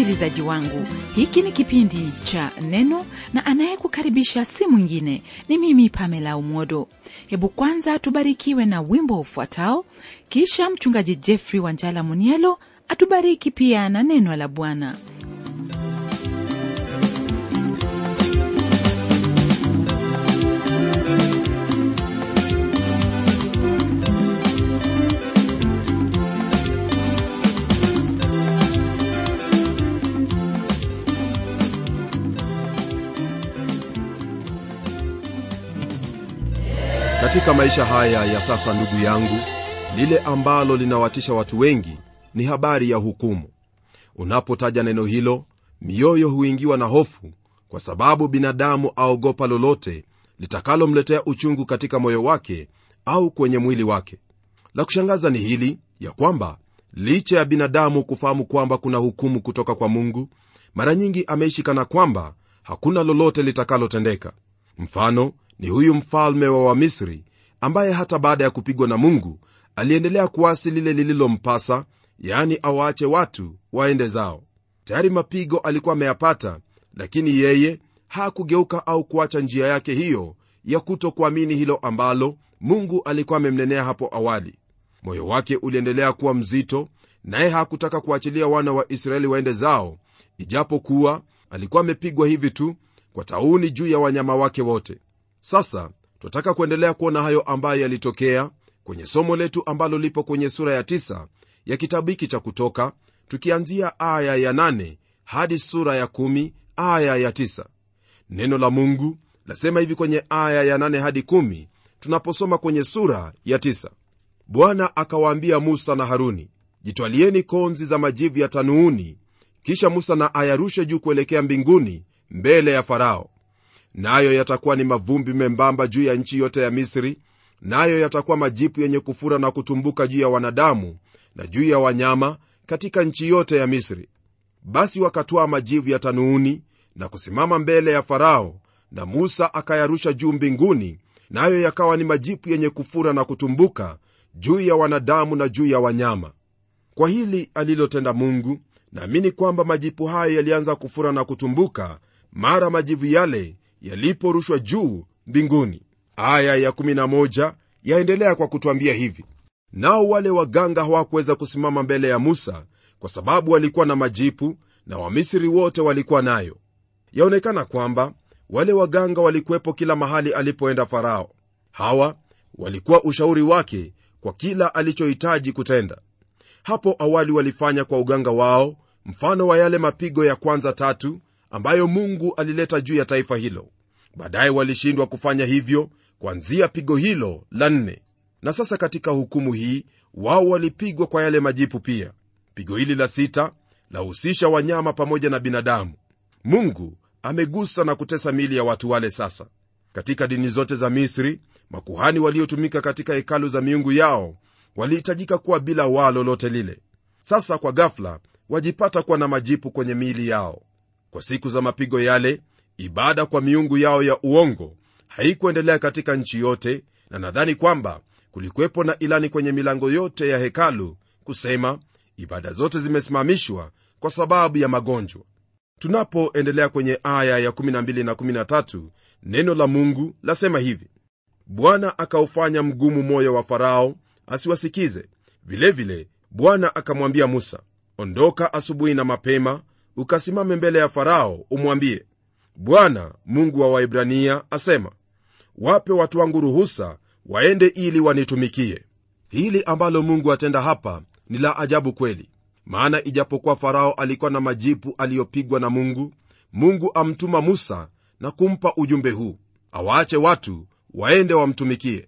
msikilizaji wangu hiki ni kipindi cha neno na anayekukaribisha si mwingine ni mimi pamela umodo hebu kwanza tubarikiwe na wimbo ufuatao kisha mchungaji jeffrey wanjala munielo atubariki pia na neno la bwana katika maisha haya ya sasa ndugu yangu lile ambalo linawatisha watu wengi ni habari ya hukumu unapotaja neno hilo mioyo huingiwa na hofu kwa sababu binadamu aogopa lolote litakalomletea uchungu katika moyo wake au kwenye mwili wake la kushangaza ni hili ya kwamba licha ya binadamu kufahamu kwamba kuna hukumu kutoka kwa mungu mara nyingi ameishi kana kwamba hakuna lolote litakalotendeka mfano ni huyu mfalme wa wamisri ambaye hata baada ya kupigwa na mungu aliendelea kuasi lile lililompasa yaani awaache watu waende zao tayari mapigo alikuwa ameyapata lakini yeye hakugeuka au kuacha njia yake hiyo ya kutokuamini hilo ambalo mungu alikuwa amemnenea hapo awali moyo wake uliendelea kuwa mzito naye hakutaka kuachilia wana wa israeli waende zao ijapokuwa alikuwa amepigwa hivi tu kwa tauni juu ya wanyama wake wote sasa twataka kuendelea kuona hayo ambayo yalitokea kwenye somo letu ambalo lipo kwenye sura ya 9 ya kitabu hiki cha kutoka tukianzia aya ya 8 hadi sura ya 1 aya ya 9 neno la mungu lasema hivi kwenye aya ya 8 hadi 1 tunaposoma kwenye sura ya 9 bwana akawaambia musa na haruni jitwalieni konzi za majivu ya tanuuni kisha musa na ayarushe juu kuelekea mbinguni mbele ya farao nayo yatakuwa ni mavumbi membamba juu ya nchi yote ya misri nayo yatakuwa majipu yenye kufura na kutumbuka juu ya wanadamu na juu ya wanyama katika nchi yote ya misri basi wakatwaa majivu ya tanuuni na kusimama mbele ya farao na musa akayarusha juu mbinguni nayo yakawa ni majipu yenye kufura na kutumbuka juu ya wanadamu na juu ya wanyama kwa hili alilotenda mungu naamini kwamba majipu hayo yalianza kufura na kutumbuka mara majivu yale yaliporushwa juu mbinguni aya ya 11 yaendelea kwa kutwambia hivi nao wale waganga hawakuweza kusimama mbele ya musa kwa sababu walikuwa na majipu na wamisri wote walikuwa nayo yaonekana kwamba wale waganga walikuwepo kila mahali alipoenda farao hawa walikuwa ushauri wake kwa kila alichohitaji kutenda hapo awali walifanya kwa uganga wao mfano wa yale mapigo ya kwanza tatu ambayo mungu alileta juu ya taifa hilo baadaye walishindwa kufanya hivyo kwanzia pigo hilo la nne na sasa katika hukumu hii wao walipigwa kwa yale majipu pia pigo hili la sita lahusisha wanyama pamoja na binadamu mungu amegusa na kutesa miili ya watu wale sasa katika dini zote za misri makuhani waliotumika katika hekalu za miungu yao walihitajika kuwa bila waa lolote lile sasa kwa gafla wajipata kuwa na majipu kwenye miili yao kwa siku za mapigo yale ibada kwa miungu yao ya uongo haikuendelea katika nchi yote na nadhani kwamba kulikuwepo na ilani kwenye milango yote ya hekalu kusema ibada zote zimesimamishwa kwa sababu ya magonjwa tunapoendelea kwenye aya ya 12 na 13 neno la mungu lasema hivi bwana akaufanya mgumu moyo wa farao asiwasikize vilevile bwana akamwambia musa ondoka asubuhi na mapema ukasimame mbele ya farao umwambie bwana mungu wa waibrania asema wape watu wangu ruhusa waende ili wanitumikie hili ambalo mungu atenda hapa ni la ajabu kweli maana ijapokuwa farao alikuwa na majipu aliyopigwa na mungu mungu amtuma musa na kumpa ujumbe huu awaache watu waende wamtumikie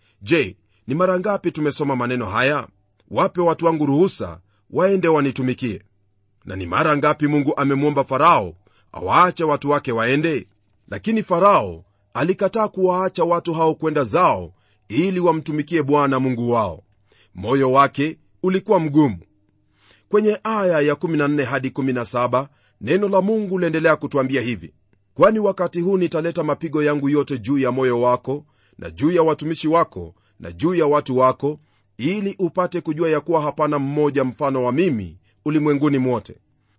je ni mara ngapi tumesoma maneno haya wape watu wangu ruhusa waende wanitumikie na ni mara ngapi mungu amemwomba farao awaache watu wake waende lakini farao alikataa kuwaacha watu hao kwenda zao ili wamtumikie bwana mungu wao moyo wake ulikuwa mgumu kwenye aya ya 14 hadi 17 neno la mungu liendelea kutwambia hivi kwani wakati huu nitaleta mapigo yangu yote juu ya moyo wako na juu ya watumishi wako na juu ya watu wako ili upate kujua ya kuwa hapana mmoja mfano wa mimi ulimwenguni mwote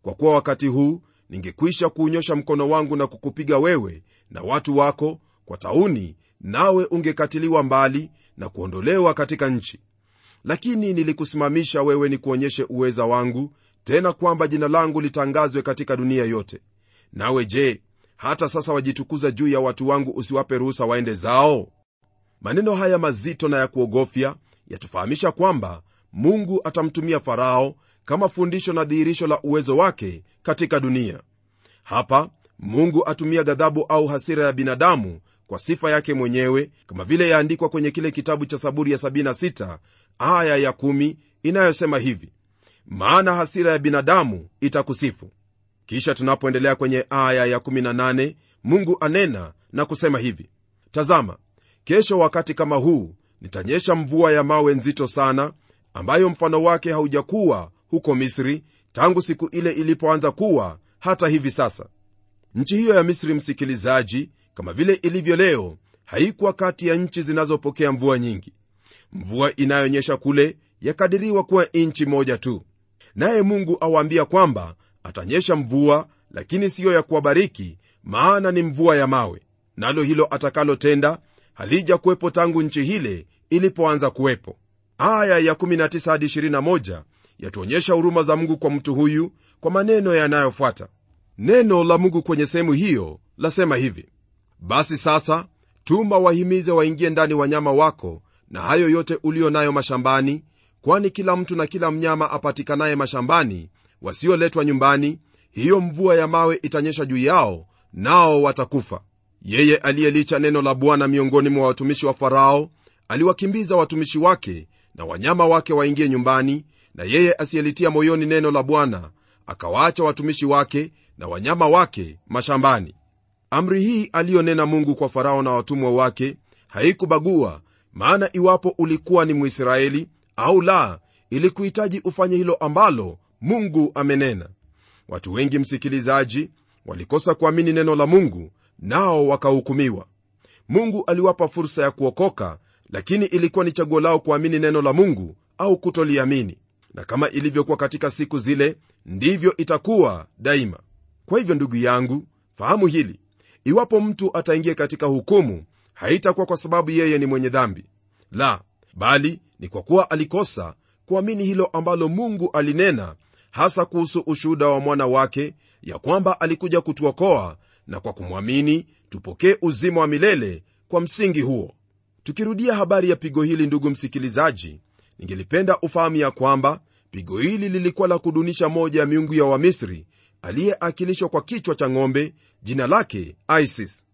kwa kuwa wakati huu ningekwisha kuunyosha mkono wangu na kukupiga wewe na watu wako kwa tauni nawe ungekatiliwa mbali na kuondolewa katika nchi lakini nilikusimamisha wewe ni kuonyeshe uweza wangu tena kwamba jina langu litangazwe katika dunia yote nawe je hata sasa wajitukuza juu ya watu wangu usiwape ruhusa waende zao maneno haya mazito na ya kuogofya yatufahamisha kwamba mungu atamtumia farao kama fundisho na dhihirisho la uwezo wake katika dunia hapa mungu atumia ghadhabu au hasira ya binadamu kwa sifa yake mwenyewe kama vile yaandikwa kwenye kile kitabu cha saburi ya 76 aya ya 1 inayosema hivi maana hasira ya binadamu itakusifu kisha tunapoendelea kwenye aya ya 18 mungu anena na kusema hivi tazama kesho wakati kama huu nitanyesha mvua ya mawe nzito sana ambayo mfano wake haujakuwa huko misri tangu siku ile ilipoanza kuwa hata hivi sasa nchi hiyo ya misri msikilizaji kama vile ilivyo leo haikuwa kati ya nchi zinazopokea mvua nyingi mvua inayonyesha kule yakadiriwa kuwa nchi moja tu naye mungu awaambia kwamba atanyesha mvua lakini siyo ya kuwabariki maana ni mvua ya mawe nalo hilo atakalotenda halija kuwepo tangu nchi hile ilipoanza kuwepo aya ya 19 hadi 21 yatuonyesha huruma za mungu kwa mtu huyu kwa maneno yanayofuata neno la mungu kwenye sehemu hiyo lasema hivi basi sasa tuma wahimize waingie ndani wanyama wako na hayo yote ulio nayo mashambani kwani kila mtu na kila mnyama apatikanaye mashambani wasioletwa nyumbani hiyo mvua ya mawe itanyesha juu yao nao watakufa yeye aliyelicha neno la bwana miongoni mwa watumishi wa farao aliwakimbiza watumishi wake na wanyama wake waingie nyumbani na yeye asiyelitia moyoni neno la bwana akawaacha watumishi wake na wanyama wake mashambani amri hii aliyonena mungu kwa farao na watumwa wake haikubagua maana iwapo ulikuwa ni mwisraeli au la ilikuhitaji ufanye hilo ambalo mungu amenena watu wengi msikilizaji walikosa kuamini neno la mungu nao wakahukumiwa mungu aliwapa fursa ya kuokoka lakini ilikuwa ni chaguo lao kuamini neno la mungu au kutoliamini na kama ilivyokuwa katika siku zile ndivyo itakuwa daima kwa hivyo ndugu yangu fahamu hili iwapo mtu ataingia katika hukumu haitakuwa kwa sababu yeye ni mwenye dhambi la bali ni kwa kuwa alikosa kuamini hilo ambalo mungu alinena hasa kuhusu ushuhuda wa mwana wake ya kwamba alikuja kutuokoa na kwa kumwamini tupokee uzima wa milele kwa msingi huo tukirudia habari ya pigo hili ndugu msikilizaji ningelipenda ufahamu ya kwamba pigo hili lilikuwa la kudunisha moja ya miungu ya wamisri aliyeakilishwa kwa kichwa cha ng'ombe jina lake isis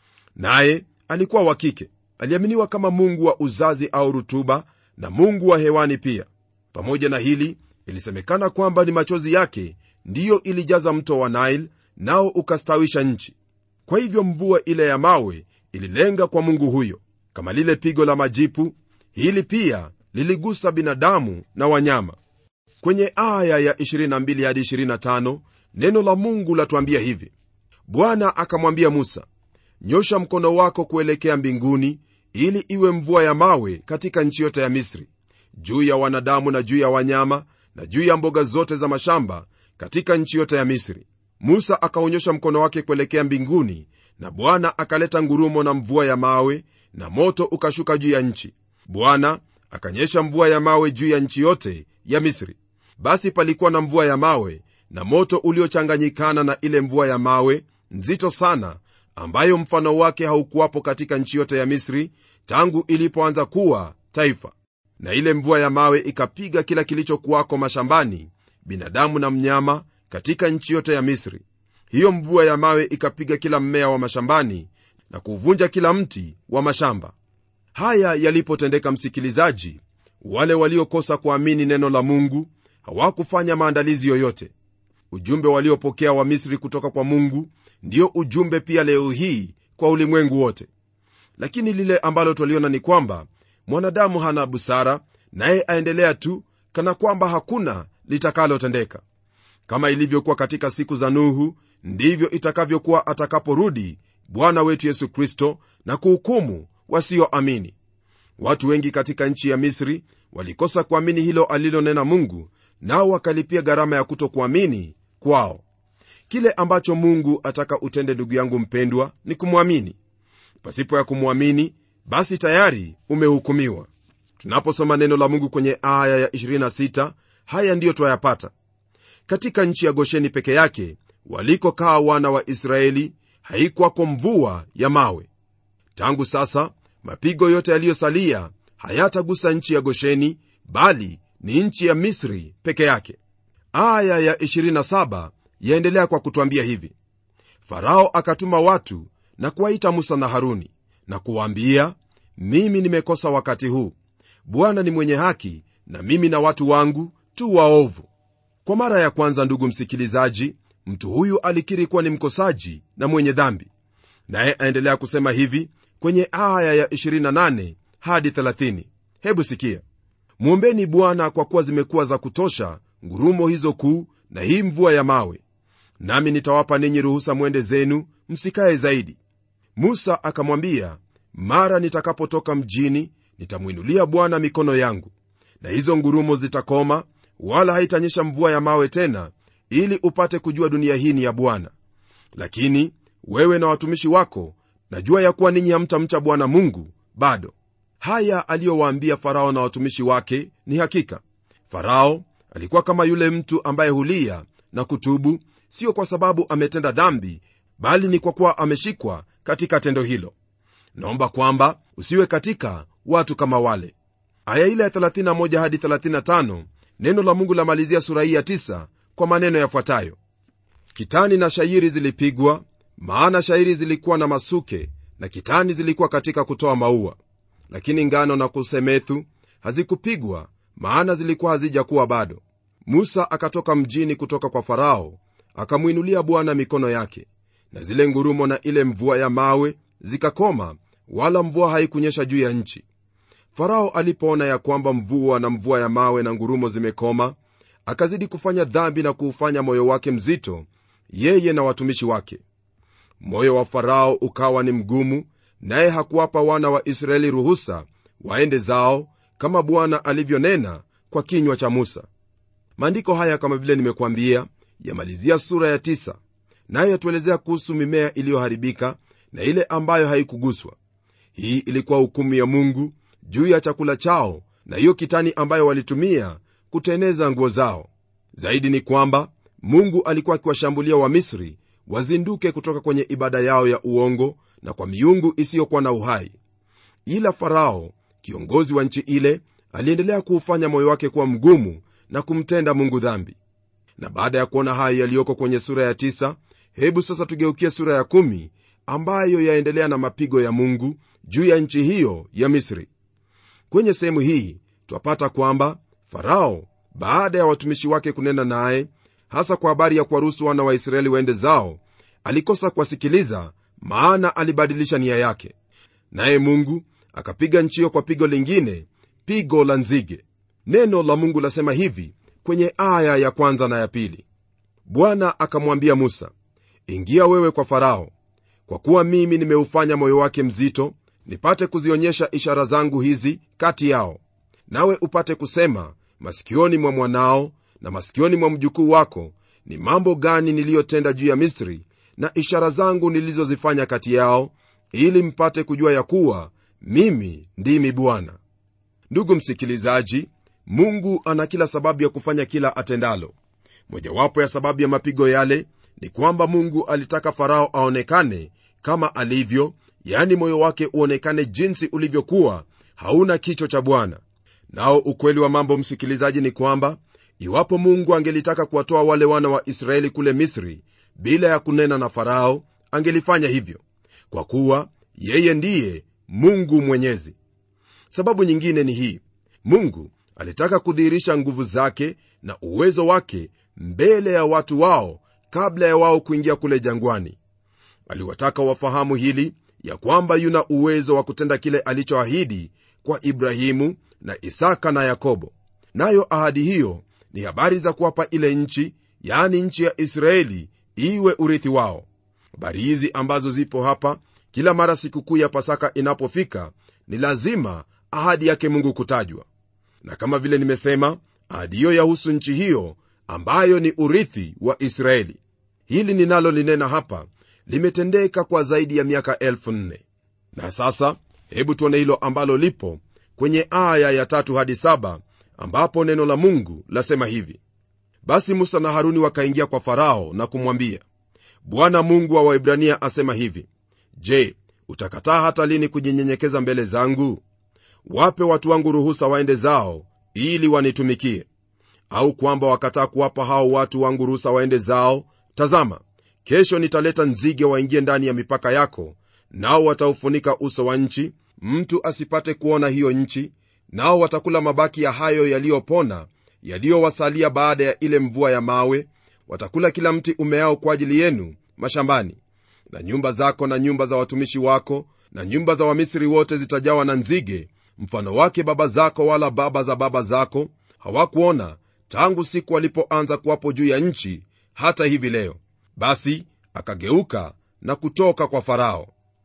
naye alikuwa wa kike aliaminiwa kama mungu wa uzazi au rutuba na mungu wa hewani pia pamoja na hili ilisemekana kwamba ni machozi yake ndiyo ilijaza mto wa nile nao ukastawisha nchi kwa hivyo mvua ile ya mawe ililenga kwa mungu huyo kama lile pigo la majipu hili pia liligusa binadamu na wanyama kwenye aya ya 22 hadi 25 neno la mungu latuambia hivi bwana akamwambia musa nyosha mkono wako kuelekea mbinguni ili iwe mvua ya mawe katika nchi yote ya misri juu ya wanadamu na juu ya wanyama na juu ya mboga zote za mashamba katika nchi yote ya misri musa akaonyesha mkono wake kuelekea mbinguni na bwana akaleta ngurumo na mvua ya mawe na moto ukashuka juu ya nchi bwana akanyesha mvua ya mawe juu ya nchi yote ya misri basi palikuwa na mvua ya mawe na moto uliochanganyikana na ile mvua ya mawe nzito sana ambayo mfano wake haukuwapo katika nchi yote ya misri tangu ilipoanza kuwa taifa na ile mvua ya mawe ikapiga kila kilichokuwako mashambani binadamu na mnyama katika nchi yote ya misri hiyo mvua ya mawe ikapiga kila mmea wa mashambani na kuvunja kila mti wa mashamba haya yalipotendeka msikilizaji wale waliokosa kuamini neno la mungu hawakufanya maandalizi yoyote ujumbe waliopokea wa misri kutoka kwa mungu ndio ujumbe pia leo hii kwa ulimwengu wote lakini lile ambalo twaliona ni kwamba mwanadamu hana busara naye aendelea tu kana kwamba hakuna litakalotendeka kama ilivyokuwa katika siku za nuhu ndivyo itakavyokuwa atakaporudi bwana wetu yesu kristo na kuhukumu wasioamini watu wengi katika nchi ya misri walikosa kuamini hilo alilonena mungu nao wakalipia gharama ya kutokuamini kwao kile ambacho mungu ataka utende ndugu yangu mpendwa ni kumwamini pasipo ya kumwamini basi tayari umehukumiwa tunaposoma neno la mungu kwenye aya ya 26 haya ndiyo twayapata katika nchi ya gosheni peke yake walikokaa wana wa israeli haikwako mvua ya mawe tangu sasa mapigo yote yaliyosalia hayatagusa nchi ya gosheni bali ni nchi ya misri peke yake aya ya 27 yaendelea kwa kutwambia hivi farao akatuma watu na kuwaita musa na haruni na kuwaambia mimi nimekosa wakati huu bwana ni mwenye haki na mimi na watu wangu tu waovu kwa mara ya kwanza ndugu msikilizaji mtu huyu alikiri kuwa ni mkosaji na mwenye dhambi naye aendelea kusema hivi kwenye aya ya 28 hadi 30 hebu sikia mwombeni bwana kwa kuwa zimekuwa za kutosha ngurumo hizo kuu na hii mvua ya mawe nami nitawapa ninyi ruhusa mwende zenu msikaye zaidi musa akamwambia mara nitakapotoka mjini nitamwinulia bwana mikono yangu na hizo ngurumo zitakoma wala haitanyesha mvua ya mawe tena ili upate kujua dunia hii ni ya bwana lakini wewe na watumishi wako najua ya kuwa ninyi hamtamcha bwana mungu bado haya aliyowaambia farao na watumishi wake ni hakika farao alikuwa kama yule mtu ambaye hulia na kutubu sio kwa sababu ametenda dhambi bali ni kwa kuwa ameshikwa katika tendo hilo naomba kwamba usiwe katika watu kama wale aya ile ya 31 hadi 35 neno la mungu lamalizia sura hii ya 9 kwa maneno yafuatayo kitani na shairi zilipigwa maana shairi zilikuwa na masuke na kitani zilikuwa katika kutoa maua lakini ngano na kusemethu hazikupigwa maana zilikuwa hazijakuwa bado musa akatoka mjini kutoka kwa farao akamwinulia bwana mikono yake na zile ngurumo na ile mvua ya mawe zikakoma wala mvua haikunyesha juu ya nchi farao alipoona ya kwamba mvua na mvua ya mawe na ngurumo zimekoma akazidi kufanya dhambi na kuufanya moyo wake mzito yeye na watumishi wake moyo wa farao ukawa ni mgumu naye hakuwapa wana wa israeli ruhusa waende zao kama bwana alivyonena kwa kinywa cha musa maandiko haya kama vile nimekuambia yamalizia sura ya tisa nayo yatuelezea kuhusu mimea iliyoharibika na ile ambayo haikuguswa hii ilikuwa hukumu ya mungu juu ya chakula chao na hiyo kitani ambayo walitumia kuteneza nguo zao zaidi ni kwamba mungu alikuwa akiwashambulia wamisri wazinduke kutoka kwenye ibada yao ya uongo na kwa miungu isiyokuwa na uhai ila farao kiongozi wa nchi ile aliendelea kuufanya moyo wake kuwa mgumu na kumtenda mungu dhambi na baada ya kuona hayo yaliyoko kwenye sura ya tisa, hebu sasa tugeukie sura ya kumi, ambayo yaendelea na mapigo ya mungu juu ya nchi hiyo ya misri kwenye sehemu hii twapata kwamba farao baada ya watumishi wake kunena naye hasa kwa habari ya kuwaruhusu wana wa israeli waende zao alikosa kuwasikiliza maana alibadilisha nia yake naye mungu akapiga nchi hiyo kwa pigo lingine pigo la nzige neno la mungu lasema hivi kwenye aya ya kwanza na ya pili bwana akamwambia musa ingia wewe kwa farao kwa kuwa mimi nimeufanya moyo wake mzito nipate kuzionyesha ishara zangu hizi kati yao nawe upate kusema masikioni mwa mwanao na masikioni mwa mjukuu wako ni mambo gani niliyotenda juu ya misri na ishara zangu nilizozifanya kati yao ili mpate kujua ya kuwa mimi ndimi bwana ndugu msikilizaji mungu ana kila sababu ya kufanya kila atendalo mojawapo ya sababu ya mapigo yale ni kwamba mungu alitaka farao aonekane kama alivyo yani moyo wake uonekane jinsi ulivyokuwa hauna kicho cha bwana nao ukweli wa mambo msikilizaji ni kwamba iwapo mungu angelitaka kuwatoa wale wana wa israeli kule misri bila ya kunena na farao angelifanya hivyo kwa kuwa yeye ndiye mungu mwenyezi sababu nyingine ni hii mungu alitaka kudhihirisha nguvu zake na uwezo wake mbele ya watu wao kabla ya wao kuingia kule jangwani aliwataka wafahamu hili ya kwamba yuna uwezo wa kutenda kile alichoahidi kwa ibrahimu na isaka na yakobo nayo ahadi hiyo ni habari za kuwapa ile nchi yaani nchi ya israeli iwe urithi wao habari hizi ambazo zipo hapa kila mara sikukuu ya pasaka inapofika ni lazima ahadi yake mungu kutajwa na kama vile nimesema ahadi hiyo yahusu nchi hiyo ambayo ni urithi wa israeli hili ninalolinena hapa limetendeka kwa zaidi ya miaka elfu nne na sasa hebu tuone hilo ambalo lipo kwenye aya ya tatu hadi saba ambapo neno la mungu lasema hivi basi musa na haruni wakaingia kwa farao na kumwambia bwana mungu wa waibrania asema hivi je utakataa hata lini kujinyenyekeza mbele zangu wape watu wangu ruhusa waende zao ili wanitumikie au kwamba wakataa kuwapa hao watu wangu ruhusa waende zao tazama kesho nitaleta nzige waingie ndani ya mipaka yako nao wataufunika uso wa nchi mtu asipate kuona hiyo nchi nao watakula mabaki ya hayo yaliyopona yaliyowasalia baada ya ile mvua ya mawe watakula kila mti umeao kwa ajili yenu mashambani na nyumba zako na nyumba za watumishi wako na nyumba za wamisri wote zitajawa na nzige mfano wake baba zako wala baba za baba zako hawakuona tangu siku walipoanza kuwapo juu ya nchi hata hivi leo basi akageuka na kutoka kwa farao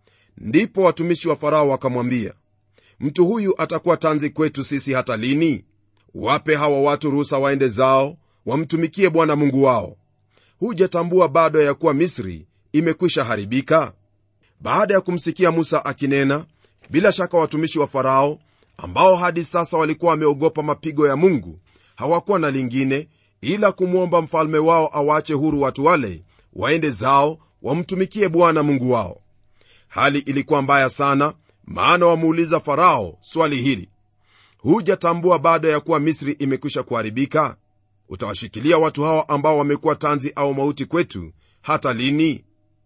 ndipo watumishi wa farao wakamwambia mtu huyu atakuwa tanzi kwetu sisi hata lini wape hawa watu ruhusa waende zao wamtumikie bwana mungu wao hujatambua bado ya kuwa misri imekwisha haribika baada ya kumsikia musa akinena bila shaka watumishi wa farao ambao hadi sasa walikuwa wameogopa mapigo ya mungu hawakuwa na lingine ila kumwomba mfalme wao awache huru watu wale waende zao wamtumikie bwana mungu wao hali ilikuwa mbaya sana maana wamuuliza farao swali hili hujatambua baada ya kuwa misri imekwisha kuharibika utawashikilia watu hawa ambao wamekuwa tanzi au mauti kwetu hata lini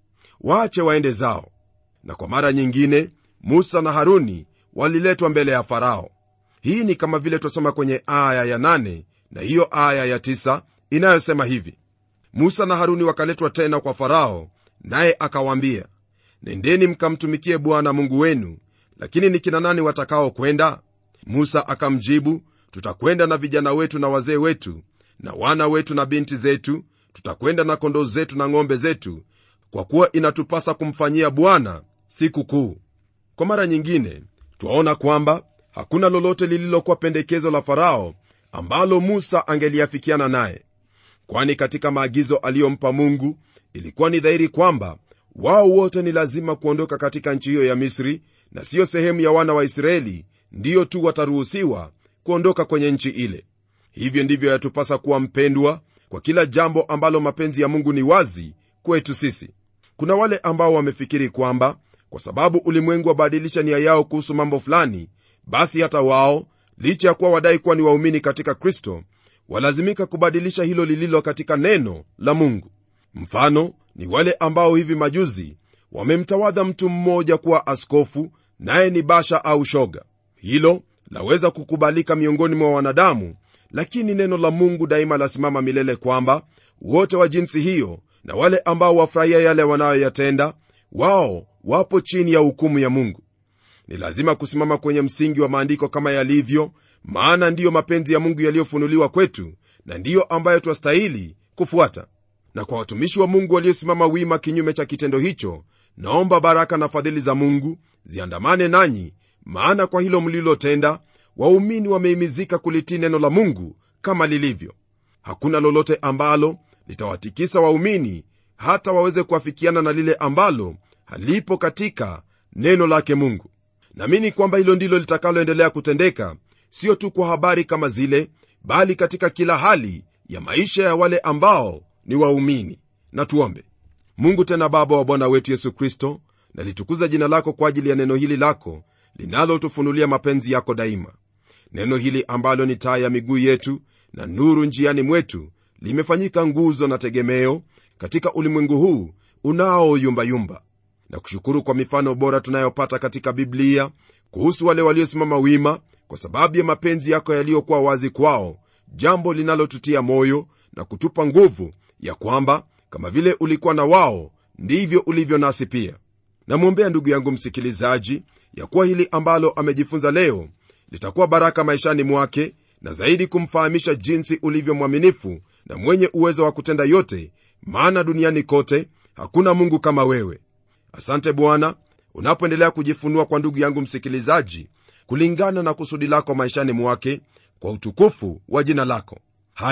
waache waende zao na kwa mara nyingine musa na haruni waliletwa mbele ya farao hii ni kama vile twasoma kwenye aya ya 8 na hiyo aya ya 9 inayosema hivi musa na haruni wakaletwa tena kwa farao naye akawaambia nendeni mkamtumikie bwana mungu wenu lakini ni kina nani watakao kwenda musa akamjibu tutakwenda na vijana wetu na wazee wetu na wana wetu na binti zetu tutakwenda na kondoo zetu na ng'ombe zetu kwa kuwa inatupasa kumfanyia bwana siku kuu kwa mara nyingine twaona kwamba hakuna lolote lililokuwa pendekezo la farao ambalo musa angeliafikiana naye kwani katika maagizo aliyompa mungu ilikuwa ni dhahiri kwamba wao wote ni lazima kuondoka katika nchi hiyo ya misri na siyo sehemu ya wana wa israeli ndiyo tu wataruhusiwa kuondoka kwenye nchi ile hivyo ndivyo yatupasa kuwa mpendwa kwa kila jambo ambalo mapenzi ya mungu ni wazi kwetu sisi kuna wale ambao wamefikiri kwamba kwa sababu ulimwengu wabadilisha nia yao kuhusu mambo fulani basi hata wao licha ya kuwa wadai kuwa ni waumini katika kristo walazimika kubadilisha hilo lililo katika neno la mungu mfano ni wale ambao hivi majuzi wamemtawadha mtu mmoja kuwa askofu naye ni basha au shoga hilo laweza kukubalika miongoni mwa wanadamu lakini neno la mungu daima lasimama milele kwamba wote wa jinsi hiyo na wale ambao wafurahia yale wanayoyatenda wao wapo chini ya hukumu ya mungu ni lazima kusimama kwenye msingi wa maandiko kama yalivyo maana ndiyo mapenzi ya mungu yaliyofunuliwa kwetu na ndiyo ambayo twastahili kufuata na kwa watumishi wa mungu waliosimama wima kinyume cha kitendo hicho naomba baraka na fadhili za mungu ziandamane nanyi maana kwa hilo mlilotenda waumini wameimizika kulitii neno la mungu kama lilivyo hakuna lolote ambalo litawatikisa waumini hata waweze kuafikiana na lile ambalo halipo katika neno lake mungu naamini kwamba hilo ndilo litakaloendelea kutendeka sio tu kwa habari kama zile bali katika kila hali ya maisha ya wale ambao ni waumini na tuombe mungu tena baba wa bwana wetu yesu kristo nalitukuza jina lako kwa ajili ya neno hili lako linalotufunulia mapenzi yako daima neno hili ambalo ni taa ya miguu yetu na nuru njiani mwetu limefanyika nguzo na tegemeo katika ulimwengu huu unaoyumbayumba na kushukuru kwa mifano bora tunayopata katika biblia kuhusu wale waliosimama wima kwa sababu ya mapenzi yako yaliyokuwa wazi kwao jambo linalotutia moyo na kutupa nguvu ya kwamba kama vile ulikuwa na wao ndivyo ulivyo nasi pia namwombea ndugu yangu msikilizaji ya kuwa hili ambalo amejifunza leo litakuwa baraka maishani mwake na zaidi kumfahamisha jinsi ulivyo mwaminifu na mwenye uwezo wa kutenda yote maana duniani kote hakuna mungu kama wewe asante bwana unapoendelea kujifunua kwa ndugu yangu msikilizaji kulingana na kusudi lako maishani mwake kwa utukufu wa jina lako haya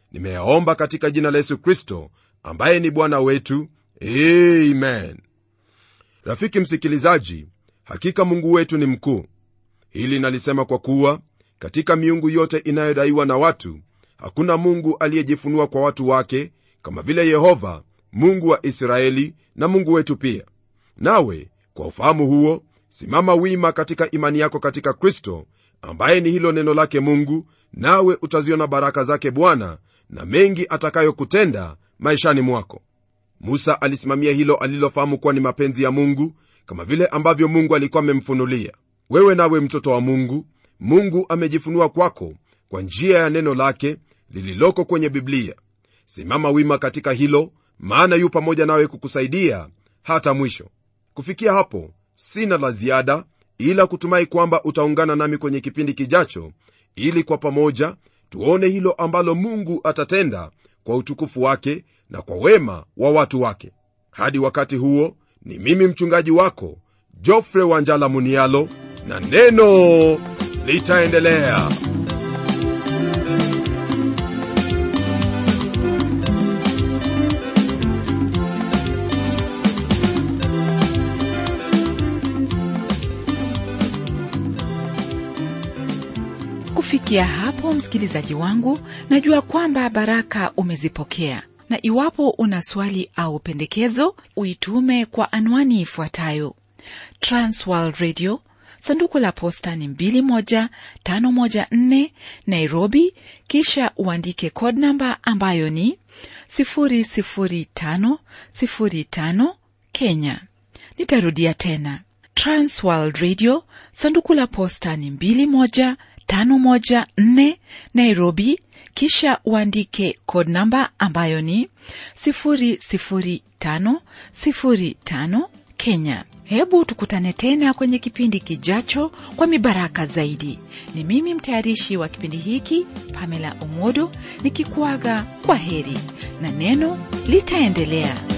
nimeyaomba katika jina la yesu kristo ambaye ni bwana wetu amen rafiki msikilizaji hakika mungu wetu ni mkuu hili nalisema kwa kuwa katika miungu yote inayodaiwa na watu hakuna mungu aliyejifunua kwa watu wake kama vile yehova mungu wa israeli na mungu wetu pia nawe kwa ufahamu huo simama wima katika imani yako katika kristo ambaye ni hilo neno lake mungu nawe utaziona baraka zake bwana na mengi atakayokutenda maishani mwako musa alisimamia hilo alilofahamu kuwa ni mapenzi ya mungu kama vile ambavyo mungu alikuwa amemfunulia wewe nawe mtoto wa mungu mungu amejifunua kwako kwa njia ya neno lake lililoko kwenye biblia simama wima katika hilo maana yu pamoja nawe kukusaidia hata mwisho kufikia hapo sina la ziada ila kutumai kwamba utaungana nami kwenye kipindi kijacho ili kwa pamoja tuone hilo ambalo mungu atatenda kwa utukufu wake na kwa wema wa watu wake hadi wakati huo ni mimi mchungaji wako jofre wanjala munialo na neno litaendelea kufikia hapo msikilizaji wangu najua kwamba baraka umezipokea na iwapo una swali au pendekezo uitume kwa anwani ifuatayo transworld radio sanduku la posta ni 21514 nairobi kisha uandike code namba ambayo ni 00505 kenya nitarudia tena transworld radio sanduku la posta ni 21514 nairobi kisha uandike code namba ambayo ni 00505 kenya hebu tukutane tena kwenye kipindi kijacho kwa mibaraka zaidi ni mimi mtayarishi wa kipindi hiki pamela omodo nikikuaga kwa heri na neno litaendelea